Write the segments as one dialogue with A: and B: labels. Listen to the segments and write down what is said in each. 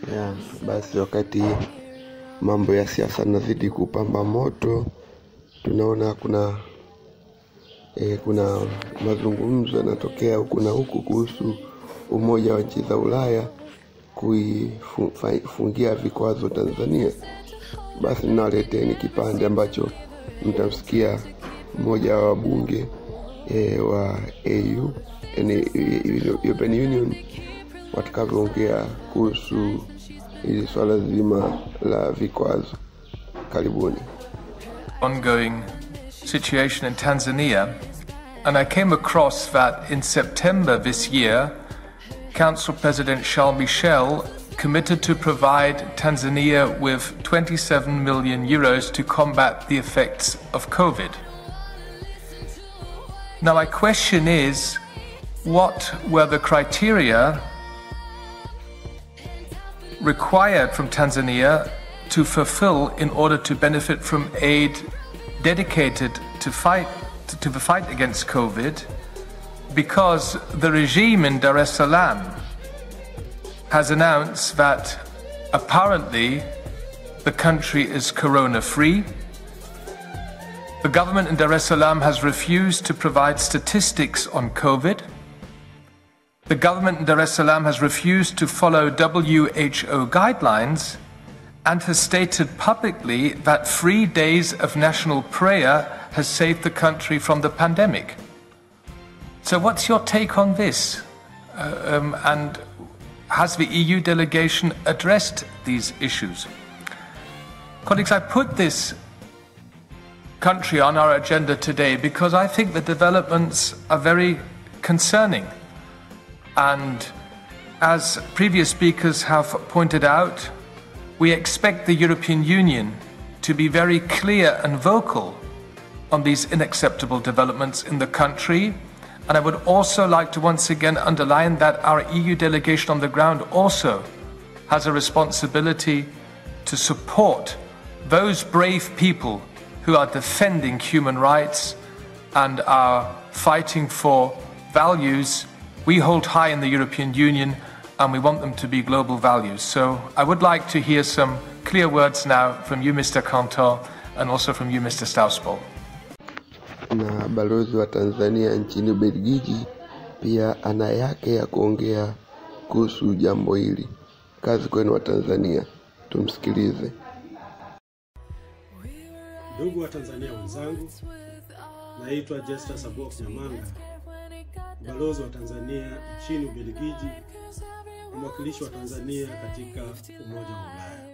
A: ya basi wakati mambo ya siasa nazidi kupamba moto tunaona kuna e, kuna mazungumzo yanatokea huku na huku kuhusu umoja wa nchi za ulaya kuifungia vikwazo tanzania basi nawaleteni kipande ambacho mtamsikia mmoja wa wabunge e, wa au yani European Union watakavyoongea kuhusu hili swala zima la vikwazo. Karibuni.
B: ongoing situation in Tanzania, and I came across that in September this year, Council President Charles Michel committed to provide Tanzania with 27 million euros to combat the effects of COVID. Now, my question is what were the criteria required from Tanzania to fulfill in order to benefit from aid dedicated to fight to the fight against COVID because the regime in Dar es Salaam has announced that apparently the country is corona free. The government in Dar es Salaam has refused to provide statistics on COVID. The government in Dar es Salaam has refused to follow WHO guidelines and has stated publicly that three days of national prayer has saved the country from the pandemic. So, what's your take on this? Uh, um, and has the EU delegation addressed these issues? Colleagues, I put this country on our agenda today because I think the developments are very concerning. And as previous speakers have pointed out, we expect the European Union to be very clear and vocal on these unacceptable developments in the country. And I would also like to once again underline that our EU delegation on the ground also has a responsibility to support those brave people who are defending human rights and are fighting for values we hold high in the European Union and we want them to be global values. So I would like to hear some clear words now from you, Mr. Cantor, and also from you, Mr. Stausbol.
A: Na balozi wa Tanzania nchini Ubelgiji pia ana yake ya kuongea kuhusu jambo hili. Kazi kwenu wa Tanzania, tumsikilize.
C: Ndugu wa Tanzania wenzangu, naitwa Jester Sabok Nyamanga, balozi wa Tanzania nchini Ubelgiji na mwakilishi wa Tanzania katika Umoja wa Ulaya.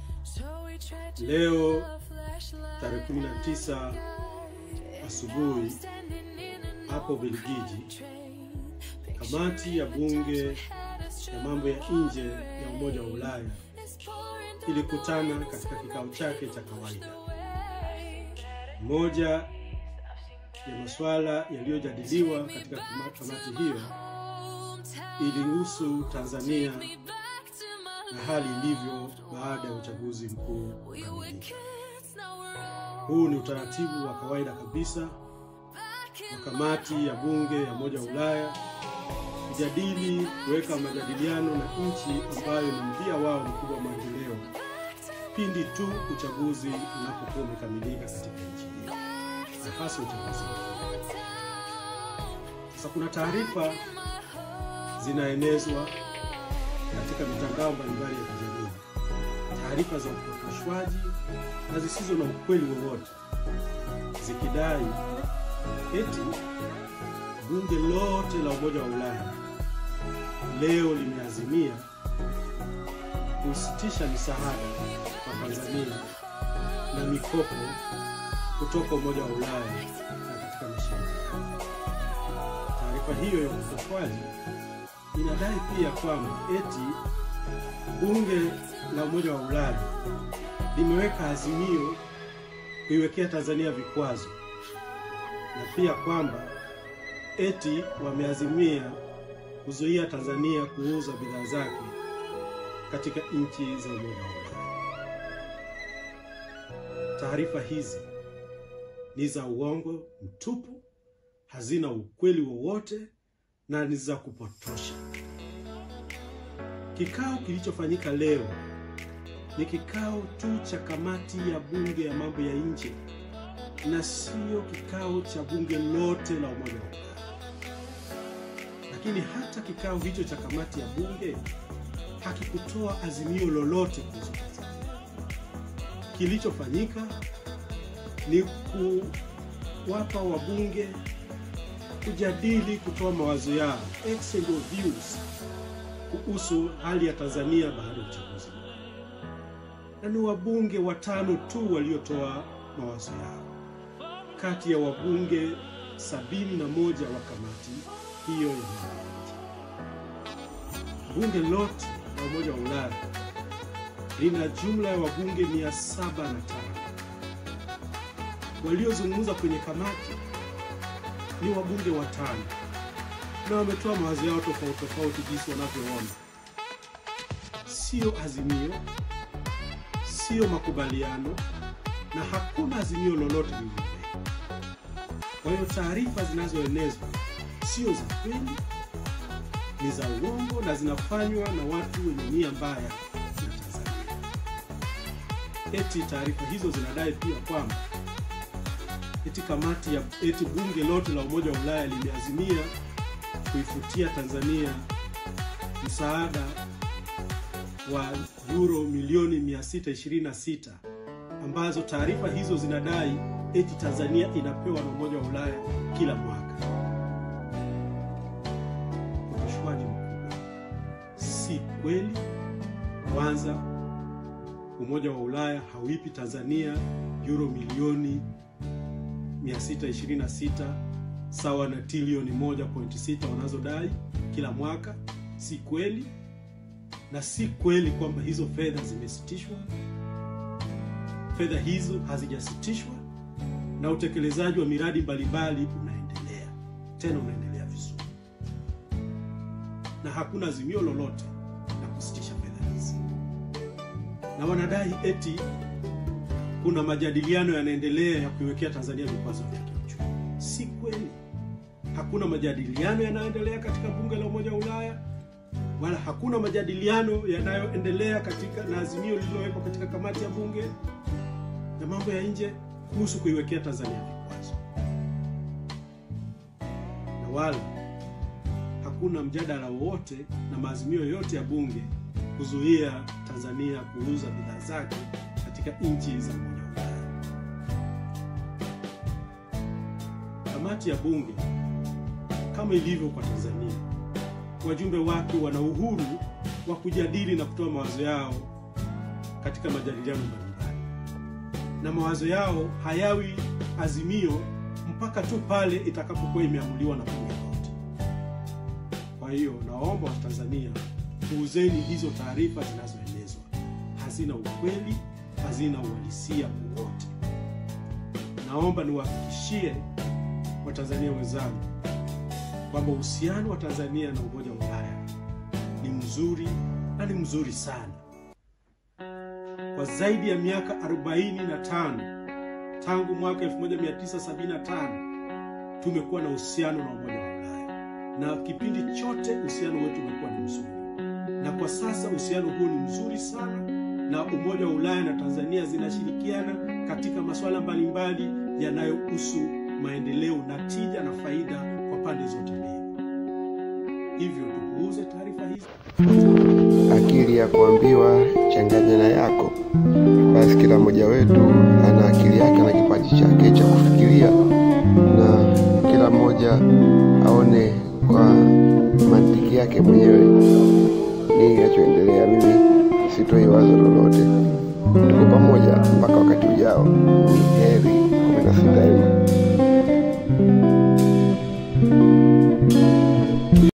C: Leo tarehe 19 asubuhi hapo Ubelgiji, kamati ya bunge ya mambo ya nje ya Umoja wa Ulaya ilikutana katika kikao chake cha kawaida. Moja ya masuala yaliyojadiliwa katika kamati hiyo ilihusu Tanzania na hali ilivyo baada ya uchaguzi mkuu kukamilika. Huu ni utaratibu wa kawaida kabisa wa kamati ya bunge ya Umoja wa Ulaya kujadili, kuweka majadiliano na nchi ambayo ni mdia wao mkubwa wa maendeleo pindi tu uchaguzi unapokuwa umekamilika katika nchi hiyo na hasa uchaguzi mkuu. Sasa kuna taarifa zinaenezwa katika mitandao mbalimbali ya kijamii, taarifa za upotoshwaji na zisizo na ukweli wowote, zikidai eti bunge lote la Umoja wa Ulaya leo limeazimia kusitisha misaada kwa Tanzania na mikopo kutoka Umoja wa Ulaya na katika mashirika. Taarifa hiyo ya upotoshwaji inadai pia kwamba eti bunge la Umoja wa Ulaya limeweka azimio kuiwekea Tanzania vikwazo na pia kwamba eti wameazimia kuzuia Tanzania kuuza bidhaa zake katika nchi za Umoja wa Ulaya. Taarifa hizi ni za uongo mtupu, hazina ukweli wowote na ni za kupotosha. Kikao kilichofanyika leo ni kikao tu cha kamati ya bunge ya mambo ya nje na sio kikao cha bunge lote la Umoja wa Ulaya. Lakini hata kikao hicho cha kamati ya bunge hakikutoa azimio lolote kuhusu Tanzania. Kilichofanyika ni kuwapa wabunge kujadili, kutoa mawazo yao, exchange of views kuhusu hali ya Tanzania baada ya uchaguzi, na ni wabunge watano tu waliotoa mawazo yao kati ya wabunge sabini na moja wa kamati hiyo ya mambo ya nje. Bunge lote la Umoja wa Ulaya lina jumla ya wabunge 705 waliozungumza kwenye kamati ni wabunge watano na wametoa mawazo yao tofauti tofauti jinsi wanavyoona. Sio azimio, sio makubaliano, na hakuna azimio lolote lililowekwa. Kwa hiyo taarifa zinazoenezwa sio za kweli, ni za uongo na zinafanywa na watu wenye nia mbaya na Tanzania. Eti taarifa hizo zinadai pia kwamba eti kamati ya eti bunge lote la Umoja wa Ulaya limeazimia kuifutia Tanzania msaada wa euro milioni 626 ambazo taarifa hizo zinadai eti Tanzania inapewa na Umoja wa Ulaya kila mwaka. Upashwaji mkubwa, si kweli. Kwanza, Umoja wa Ulaya hauipi Tanzania euro milioni 626 sawa na trilioni 1.6 wanazodai kila mwaka. Si kweli, na si kweli kwamba hizo fedha zimesitishwa. Fedha hizo hazijasitishwa, na utekelezaji wa miradi mbalimbali unaendelea, tena unaendelea vizuri, na hakuna azimio lolote la kusitisha fedha hizi. Na wanadai eti kuna majadiliano yanaendelea ya kuiwekea Tanzania vikwazo vya kiuchumi. Si kweli. Hakuna majadiliano yanayoendelea katika bunge la Umoja wa Ulaya, wala hakuna majadiliano yanayoendelea katika na azimio lililowekwa katika kamati ya bunge ya mambo ya nje kuhusu kuiwekea Tanzania vikwazo, na wala hakuna mjadala wowote na maazimio yoyote ya bunge kuzuia Tanzania kuuza bidhaa zake katika nchi za Umoja wa Ulaya. Kamati ya bunge kama ilivyo kwa Tanzania, wajumbe wake wana uhuru wa kujadili na kutoa mawazo yao katika majadiliano mbalimbali, na mawazo yao hayawi azimio mpaka tu pale itakapokuwa imeamuliwa na bunge lote. Kwa hiyo naomba Watanzania, puuzeni hizo taarifa zinazoenezwa, hazina ukweli, hazina uhalisia wowote. Naomba niwahakikishie Watanzania wenzangu kwamba uhusiano wa Tanzania na Umoja wa Ulaya ni mzuri na ni mzuri sana. Kwa zaidi ya miaka 45 tangu mwaka 1975 tumekuwa na uhusiano na Umoja wa Ulaya, na kipindi chote uhusiano wetu umekuwa ni mzuri, na kwa sasa uhusiano huo ni mzuri sana, na Umoja wa Ulaya na Tanzania zinashirikiana katika masuala mbalimbali yanayohusu maendeleo na tija na faida kwa pande zote mbili. Hivyo tupuuze taarifa hizi.
A: akili ya kuambiwa changanya na yako. Basi kila mmoja wetu ana akili yake na kipaji chake cha kufikiria, na kila mmoja aone kwa mantiki yake mwenyewe nini kinachoendelea. Mimi sitoi wazo lolote. Tuko pamoja mpaka wakati ujao. Ni heri 16